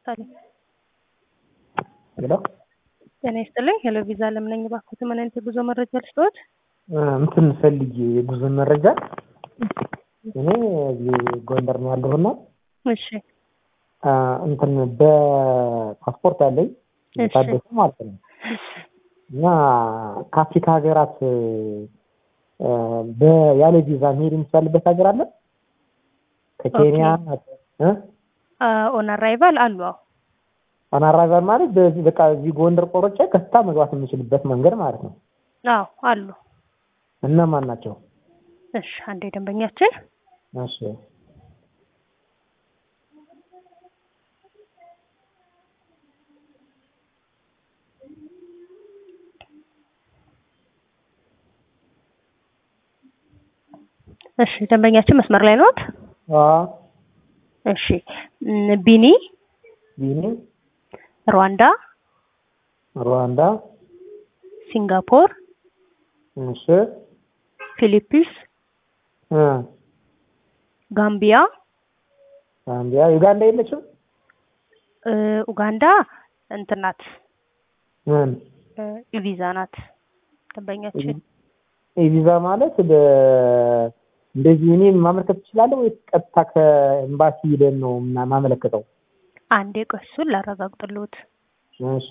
ደሳለኝ። ሄሎ ጤና ይስጥልኝ። ሄሎ ቪዛ ለምነኝ ባኩት ምን አይነት የጉዞ መረጃ ልስጥዎት? እንትን ፈልጌ የጉዞ መረጃ እኔ እዚህ ጎንደር ነው ያለሁና እሺ እንትን በፓስፖርት አለኝ የታደሰ ማለት ነው እና ከአፍሪካ ሀገራት ያለ ቪዛ መሄድ የሚቻልበት ሀገር አለ? ከኬንያ ኦን አራይቫል አሉ። አዎ ኦን አራይቫል ማለት በዚህ በቃ እዚህ ጎንደር ቆርጬ ከስታ መግባት የምችልበት መንገድ ማለት ነው። አዎ አሉ። እነማን ናቸው? እሺ አንዴ ደንበኛችን እሺ እሺ ደንበኛችን መስመር ላይ ነዎት? አዎ እሺ እም፣ ቢኒ፣ ጊኒ፣ ሩዋንዳ፣ ሩዋንዳ፣ ሲንጋፖር፣ እሺ ፊሊፒንስ፣ እ ጋምቢያ፣ ጋምቢያ፣ ዩጋንዳ የለችም? እ፣ ኡጋንዳ እንትን ናት ምን እ፣ ቪዛ ናት ደንበኛችን። ቪዛ ማለት በ እንደዚህ እኔ ማመልከት እችላለሁ ወይስ ቀጥታ ከኤምባሲ ሄደን ነው ምና- ማመለከተው? አንዴ ቆይ እሱን ላረጋግጥልዎት። እሺ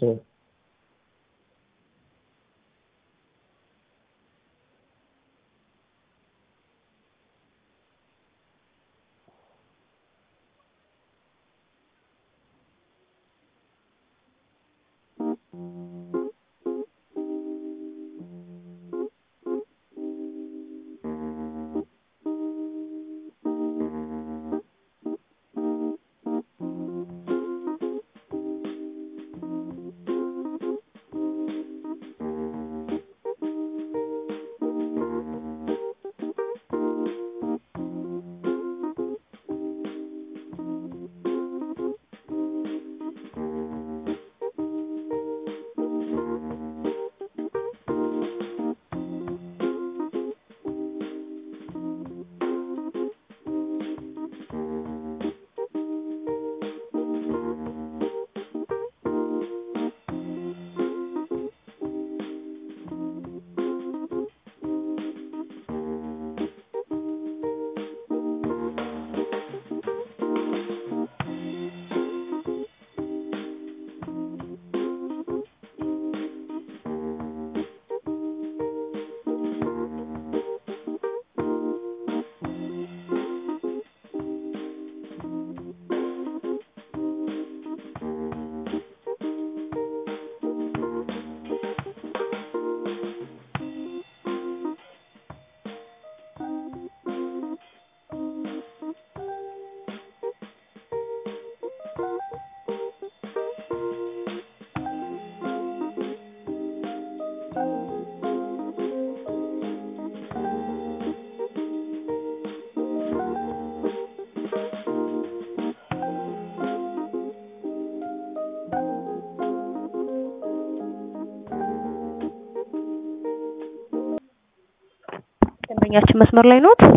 ደንበኛችን መስመር ላይ ኖት?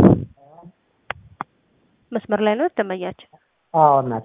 መስመር ላይ ኖት ደንበኛችን? አዎ እናቴ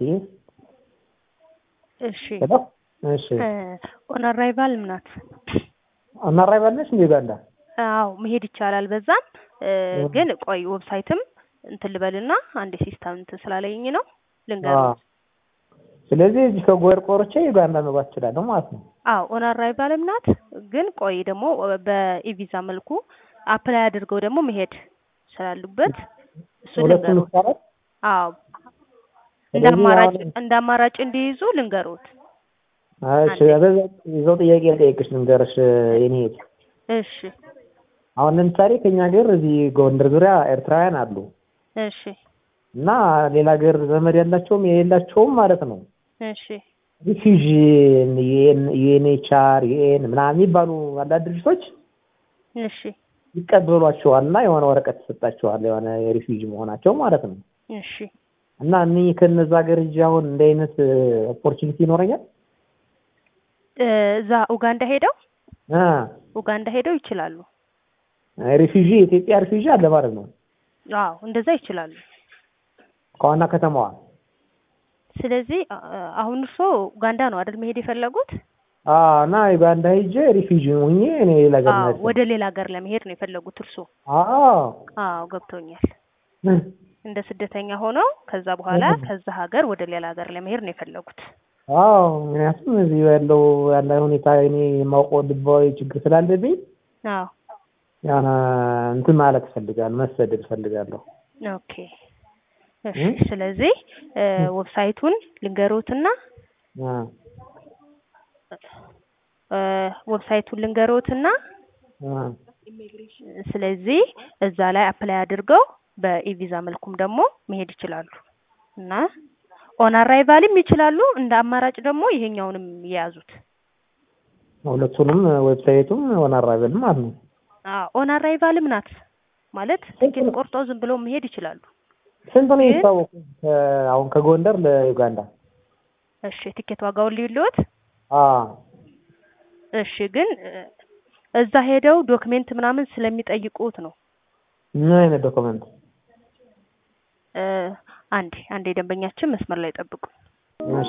እሺ ሄሎ እሺ እ፣ ኦን አራይቫል ናት። ኦን አራይቫል ነች እንደ ዩጋንዳ? አዎ መሄድ ይቻላል። በዛም እ፣ ግን ቆይ ዌብሳይትም እንትን ልበልና አንዴ ሲስተም እንትን ስላለኝ ነው ልንገርዎት። ስለዚህ እዚህ ከጎር ቆርጬ ዩጋንዳ መግባት እችላለሁ ማለት ነው። አዎ ኦን አራይቫልም ናት። ግን ቆይ ደግሞ በኢቪዛ መልኩ አፕላይ አድርገው ደግሞ መሄድ ስላሉበት እሱ ሁለቱም ልንገሩት። ይቻላል? አዎ እንደ ስለዚህ አማራጭ አሁን- እንደ አማራጭ እንዲይዙ ልንገሩት። እሺ ይዘው ጥያቄ ልጠይቅሽ ልንገርሽ የኔ እህት። እሺ አሁን ለምሳሌ ከኛ ሀገር እዚህ ጎንደር ዙሪያ ኤርትራውያን አሉ እሺ እና ሌላ ሀገር ዘመድ ያላቸውም የሌላቸውም ማለት ነው እሺ ሪፊውጂ ዩኤንኤችአር ዩኤን ምናምን የሚባሉ አንዳንድ ድርጅቶች እሺ ይቀበሏቸዋል እና የሆነ ወረቀት ይሰጣቸዋል የሆነ የሪፊውጂ መሆናቸው ማለት ነው። እሺ እና እኔ ከነዛ ሀገር እጅ አሁን እንደ አይነት ኦፖርቹኒቲ ይኖረኛል? እ፣ እዛ ኡጋንዳ ሄደው አ ኡጋንዳ ሄደው ይችላሉ። ሪፊውጂ የኢትዮጵያ ሪፊውጂ አለ ማለት ነው አዎ እንደዛ ይችላሉ። ከዋና ከተማዋ ስለዚህ አ- አሁን እርሶ ኡጋንዳ ነው አይደል መሄድ የፈለጉት? አዎ እና ዩጋንዳ ሄጄ ሪፊውጂ ሆኜ እኔ ሌላ ሀገር አዎ መሄድ ወደ ሌላ ሀገር ለመሄድ ነው የፈለጉት እርሶ? አዎ አዎ ገብቶኛል። እንደ ስደተኛ ሆነው ከዛ በኋላ ከዛ ሀገር ወደ ሌላ ሀገር ለመሄድ ነው የፈለጉት። አዎ ምክንያቱም እዚህ ያለው ያለ ሁኔታ እኔ የማውቀው ልባዊ ችግር ስላለብኝ አዎ ያነ እንትን ማለት እፈልጋለሁ፣ መሰደድ እፈልጋለሁ። ኦኬ እሺ። ስለዚህ እ ዌብሳይቱን ልንገሮትና አ እ ዌብሳይቱን ልንገሮትና አ ስለዚህ እዛ ላይ አፕላይ አድርገው በኢቪዛ መልኩም ደግሞ መሄድ ይችላሉ እና ኦን አራይቫልም ይችላሉ። እንደ አማራጭ ደግሞ ይሄኛውንም የያዙት። ሁለቱንም ዌብሳይቱም ሆነ አራበል ማለት ነው። አዎ ኦን አራይቫልም ናት ማለት ትኬት ቆርጦ ዝም ብለው መሄድ ይችላሉ። ስንት ነው ግን- የሚታወቁ አሁን ከጎንደር ለዩጋንዳ? እሺ ትኬት ዋጋውን ልዩልዎት? አ እሺ ግን እ እዛ ሄደው ዶክሜንት ምናምን ስለሚጠይቁት ነው። ምን አይነት ዶክመንት? እ አንዴ አንዴ ደንበኛችን መስመር ላይ ጠብቁ። እሺ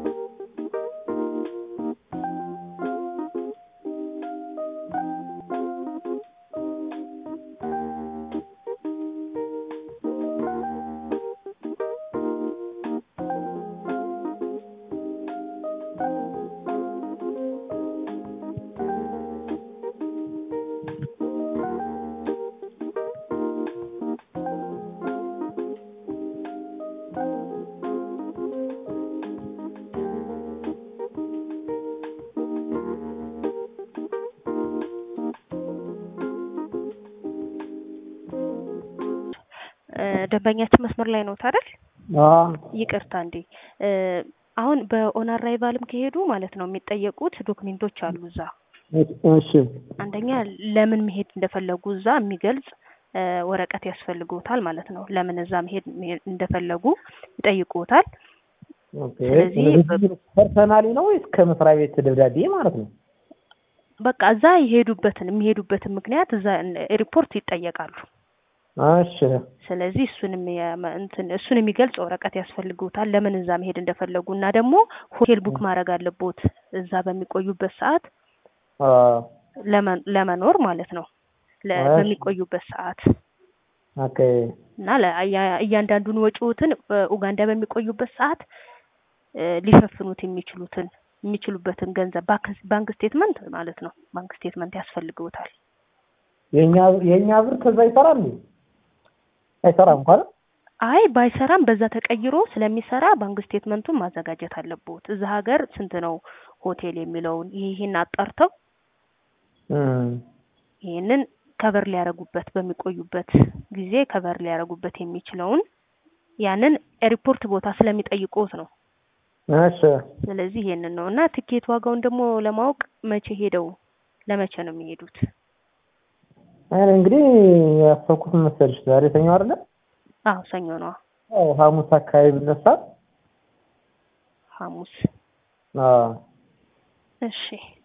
እ ደንበኛችን መስመር ላይ ነው አይደል? አ ይቅርታ እንዴ እ አሁን በኦን አራይቫልም ከሄዱ ማለት ነው የሚጠየቁት ዶክሜንቶች አሉ እዛ። እሺ አንደኛ ለምን መሄድ እንደፈለጉ እዛ የሚገልጽ እ ወረቀት ያስፈልግዎታል ማለት ነው። ለምን እዛ መሄድ መሄድ እንደፈለጉ ይጠይቁዎታል። ኦኬ። ስለዚህ ስለዚህ ፐርሰናሊ ነው ወይስ ከመስሪያ ቤት ደብዳቤ ማለት ነው? በቃ እዛ የሄዱበትን የሚሄዱበትን ምክንያት እዛ ሪፖርት ይጠየቃሉ። እሺ ስለዚህ እሱንም የመ- እንትን እሱን የሚገልጽ ወረቀት ያስፈልግዎታል ለምን እዛ መሄድ እንደፈለጉ እና ደግሞ ሆቴል ቡክ ማድረግ አለቦት እዛ በሚቆዩበት ሰዓት አ ለመ- ለመኖር ማለት ነው ለ- እሺ። በሚቆዩበት ሰዓት ኦኬ እና ለ- እያ- እያንዳንዱን ወጪዎትን በኡጋንዳ በሚቆዩበት ሰዓት እ ሊሸፍኑት የሚችሉትን የሚችሉበትን ገንዘብ ባንክ- ባንክ ስቴትመንት ማለት ነው ባንክ ስቴትመንት ያስፈልግዎታል። የኛ የኛ ብር ከዛ ይሰራል እንዴ? አይሰራም እንኳን አይ ባይሰራም በዛ ተቀይሮ ስለሚሰራ ባንክ ስቴትመንቱን ማዘጋጀት አለብዎት። እዛ ሀገር ስንት ነው ሆቴል የሚለውን ይሄ ይሄን አጣርተው እም ይሄንን ከቨር ሊያረጉበት በሚቆዩበት ጊዜ ከቨር ሊያረጉበት የሚችለውን ያንን ኤርፖርት ቦታ ስለሚጠይቁት ነው። እሺ ስለዚህ ይሄንን ነው እና ትኬት ዋጋውን ደግሞ ለማወቅ መቼ ሄደው ለመቼ ነው የሚሄዱት? እኔ እንግዲህ ያሰብኩት ምን መሰልሽ ዛሬ ሰኞ አይደለ? አዎ ሰኞ ነው። አዎ ሐሙስ አካባቢ ብነሳ ሐሙስ አዎ እሺ።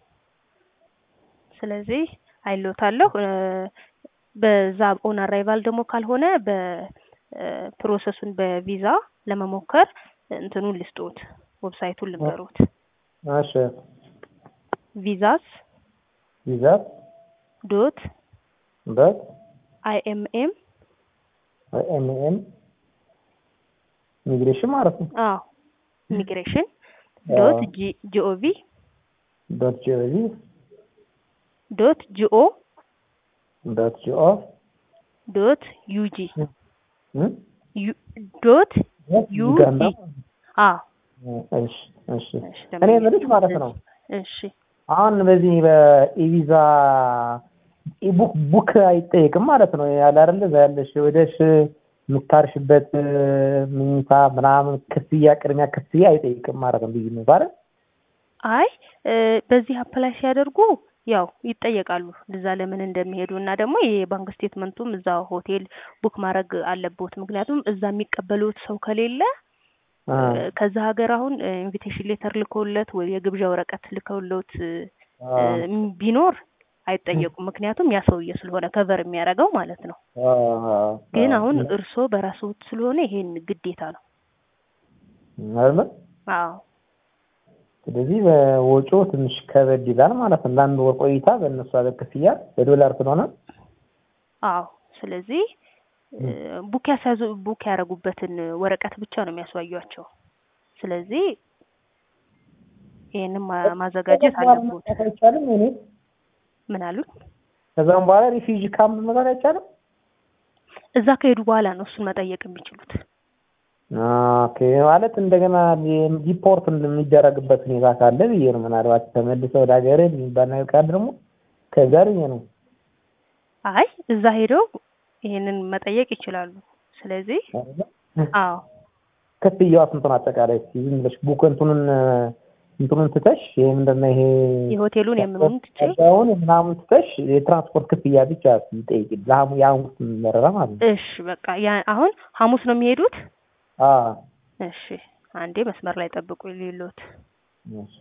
ስለዚህ አይሎታለሁ እ በዛ ኦን አራይቫል ደግሞ ካልሆነ በፕሮሰሱን በቪዛ ለመሞከር እንትኑን ልስጦት ዌብሳይቱን ልንገሮት እሺ ቪዛስ ይዛት ዶት በት አይኤምኤም ኤምኤም ኢሚግሬሽን ማለት ነው። አዎ ኢሚግሬሽን ዶት ጂ ጂኦቪ ዶት ጂኦቪ ዶት ጂኦ ዶት ጂኦ ዶት ዩጂ እም ዩ- ዶት ዩ ዩጋንዳ ጂ አዎ እሺ እሺ እሺ እኔ የምልሽ ማለት ነው እሺ አሁን በዚህ በኢቪዛ ኢቡክ ቡክ አይጠየቅም ማለት ነው ያለ አይደለ እዛ ያለሽ ወደሽ የምታርሽበት ምኝታ ምናምን ክፍያ ቅድሚያ ክፍያ አይጠይቅም ማለት ነው ልዩነቱ አይደል አይ እ በዚህ አፕላይ ሲያደርጉ ያው ይጠየቃሉ እዛ ለምን እንደሚሄዱ እና ደግሞ የባንክ ስቴትመንቱም እዛ ሆቴል ቡክ ማድረግ አለቦት። ምክንያቱም እዛ የሚቀበሉት ሰው ከሌለ አ እ ከዛ ሀገር አሁን ኢንቪቴሽን ሌተር ልከውለት ወይ የግብዣ ወረቀት ልከውለት እ አ እ ቢኖር አይጠየቁም። ምክንያቱም ያ ሰውዬ ስለሆነ ከቨር የሚያደርገው ማለት ነው። አ ግን አሁን እርስዎ በራስዎት ስለሆነ ይሄን ግዴታ ነው። አይደለ? አዎ ስለዚህ በወጪው ትንሽ ከበድ ይላል ማለት ነው። ለአንድ ወር ቆይታ በእነሱ ሀገር ክፍያ በዶላር ስለሆነ አዎ። ስለዚህ እ፣ ቡክ ያስያዙ ቡክ ያደረጉበትን ወረቀት ብቻ ነው የሚያስዋዩቸው። ስለዚህ ይሄንን ማ- ማዘጋጀት አለቦት። መምጣት አይቻልም። እኔ ምን አሉት? ከዛም በኋላ ሪፊውጂ ካምፕ መግባት አይቻልም። እዛ ከሄዱ በኋላ ነው እሱን መጠየቅ የሚችሉት። ኦኬ ማለት እንደገና ዲፖርት የሚደረግበት ሁኔታ ካለ ብዬ ነው። ምናልባት ተመልሰው ወደ ሀገር የሚባል ነገር ካለ ደግሞ ከዛ ብዬ ነው። አይ እዛ ሄደው ይሄንን መጠየቅ ይችላሉ። ስለዚህ አዎ ክፍያዋ ስንት ነው አጠቃላይ? እስኪ ዝም ብለሽ ቡክ እንትኑን እንትኑን ትተሽ ይሄ ምንድን ነው ይሄ የሆቴሉን የምኑን ትቼ ዋጋውን ምናምን ትተሽ የትራንስፖርት ክፍያ ብቻ ይጠይቅ ለሐሙ የሐሙስ በረራ ማለት ነው። እሺ በቃ ያ አሁን ሐሙስ ነው የሚሄዱት። አዎ እሺ አንዴ መስመር ላይ ጠብቁ ሌሎት እሺ።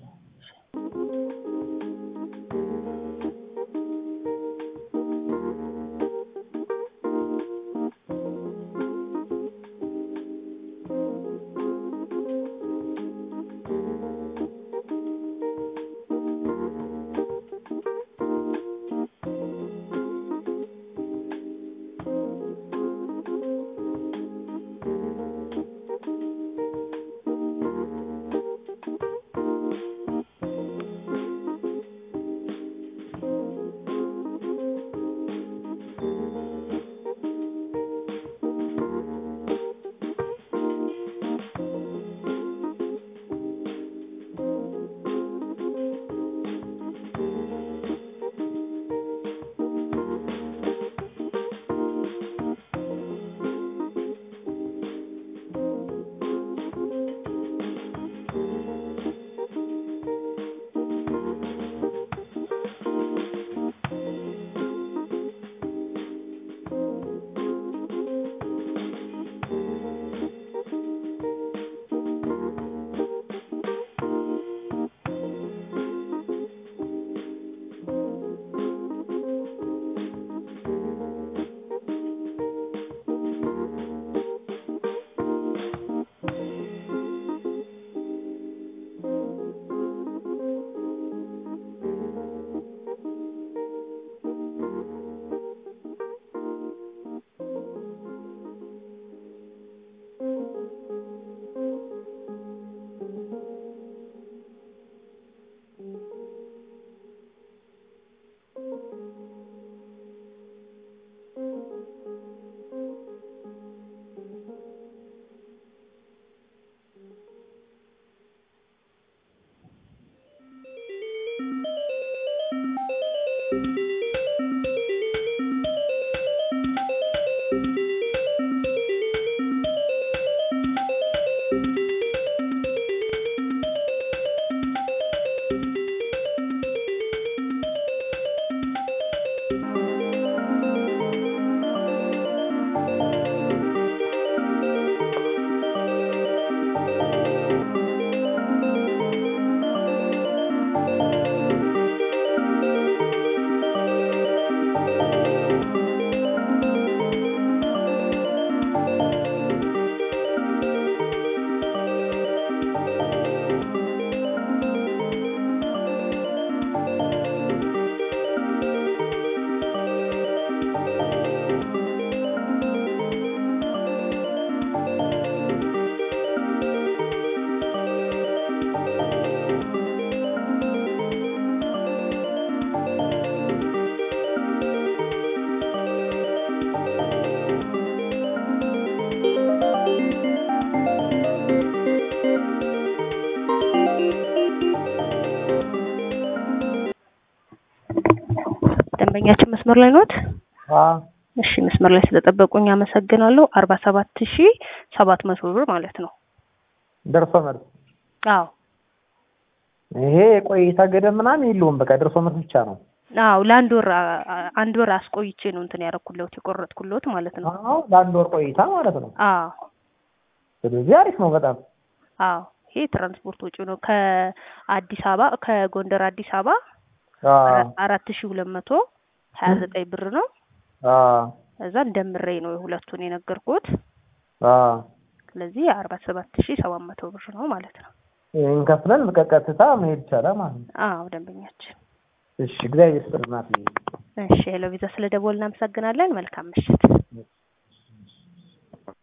ደንበኛችን መስመር ላይ ኖት? አዎ እሺ መስመር ላይ ስለጠበቁኝ አመሰግናለሁ። አርባ ሰባት ሺ ሰባት መቶ ብር ማለት ነው። ደርሶ መልስ አዎ ይሄ የቆይታ ገደብ ምናምን የለውም። በቃ ደርሶ መልስ ብቻ ነው። አዎ ለአንድ ወር አ- አ- አንድ ወር አስቆይቼ ነው እንትን ያደረኩለት የቆረጥኩለት ማለት ነው። አዎ ለአንድ ወር ቆይታ ማለት ነው። አዎ ስለዚህ አሪፍ ነው በጣም አዎ ይሄ ትራንስፖርት ወጪ ነው። ከአዲስ አበባ ከጎንደር አዲስ አበባ አዎ አራት- አራት ሺ ሁለት መቶ ሀያ ዘጠኝ ብር ነው። አዎ እዛ እንደምሬ ነው የሁለቱን የነገርኩት። አዎ ስለዚህ አርባ ሰባት ሺ ሰባት መቶ ብር ነው ማለት ነው። ይህን ከፍለን በቃ ቀጥታ መሄድ ይቻላል ማለት ነው። አዎ ደንበኛችን። እሺ እግዚአብሔር ይስጥልናት። እሺ ሄሎ ቪዛ ስለ ደወል እናመሰግናለን። መልካም ምሽት።